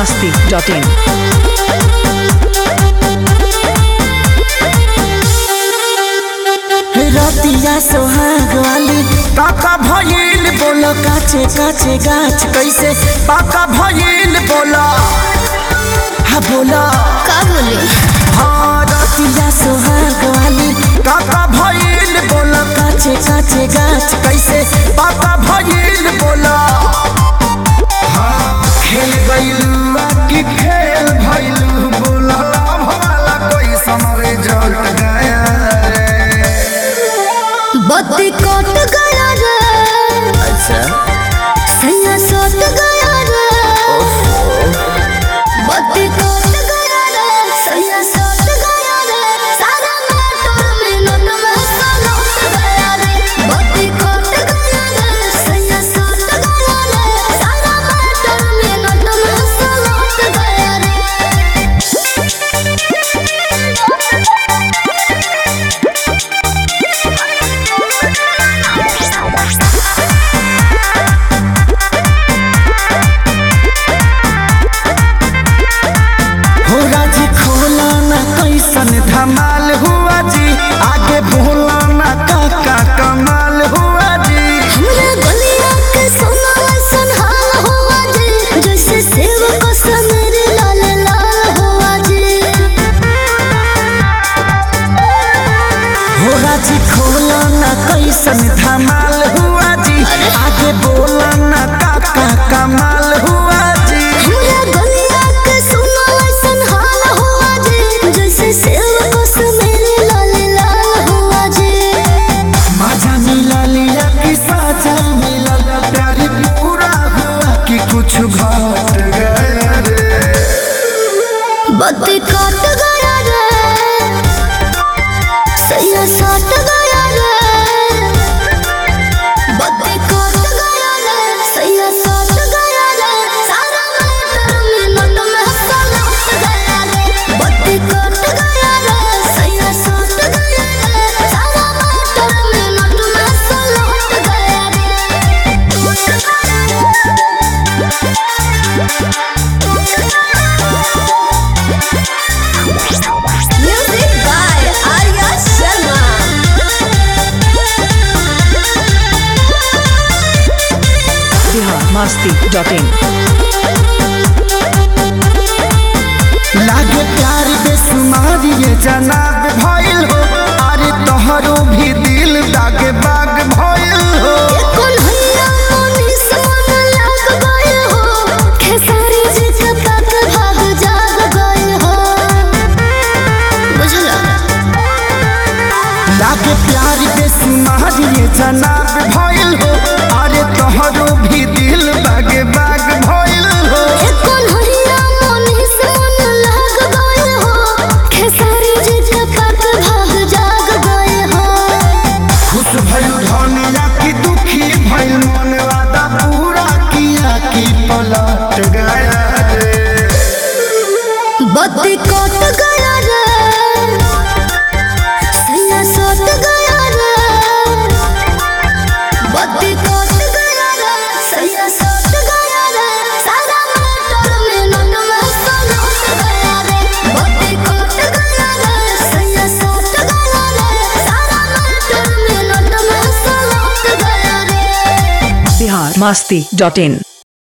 masti.in. रतिया सोहाग वाली पाका भइल बोलो काचे काचे गाछ कैसे पाका भइल बोलो हा बोलो का बोले हाँ रतिया सोहाग वाली पाका भइल बोलो काचे काचे गाछ कैसे पाका भइल बोलो हाँ खेल गइलू आ कि खेल भइलू बोलो भला कोई समरे जट गया रे बत्ती कट गया रे अच्छा सैया सट गया रे बत्ती कट गया रे सैया सट गया रे सारा मोटर में नट में सलट गया रे बत्ती कट गया रे सैया सट गया रे सारा मोटर में नट में सलट गया रे हो राजी खोला ना कैसन धमाल हुआ जी आगे बोला ना काका कमाल हुआ जी हमरा गलिया के सोना ऐसन हाल हुआ जी जैसे सेव को समेर लाल लाल हुआ जी हो राजी खोला ना कैसन धमाल हुआ जी आगे बोला ना काका कमाल हुआ जी हमरा गलिया के सोना ऐसन हाल हुआ जी जैसे सेव को समेर लाल लाल हुआ जी मजा मिला लिया कि साजा मिला प्यार पूरा हुआ कि कुछ घट गया रे बत्ती कट गया रे सैया सट गया रे बत्ती कट गया रे सैया सट गया रे सारा मोटर में नट में सलट गया रे बत्ती कट गया रे सैया सट गया रे सारा मोटर में नट में सलट गया Music by Arya Sharma. Bihar masti.in. लागे प्यार बेसुमार ये जनाब भइल हो अरे तोहरो भी दिल दागे बाग भइल हो कन्हैया मोनी सोन लाग गए हो खेसारी जी के तक भाग जाग गए हो बुझला लागे प्यार बेसुमार ये जनाब भइल हो अरे तोहरो भी दिल दागे बाग भइल हो कन्हैया मोनी सोन लाग गए हो खेसारी जी के तक भाग जाग गए हो खुश भइल धनिया की दुखी भइल मन वादा पूरा किया कि पलट गया रे बत्ती कट गया रे सैया सट गया रे बत्ती कट गया रे सैया सट गया रे सारा मोटर में नट में सलट गया रे बत्ती कट गया रे सैया सट गया रे सारा मोटर में नट में सलट गया रे Bihar masti.in.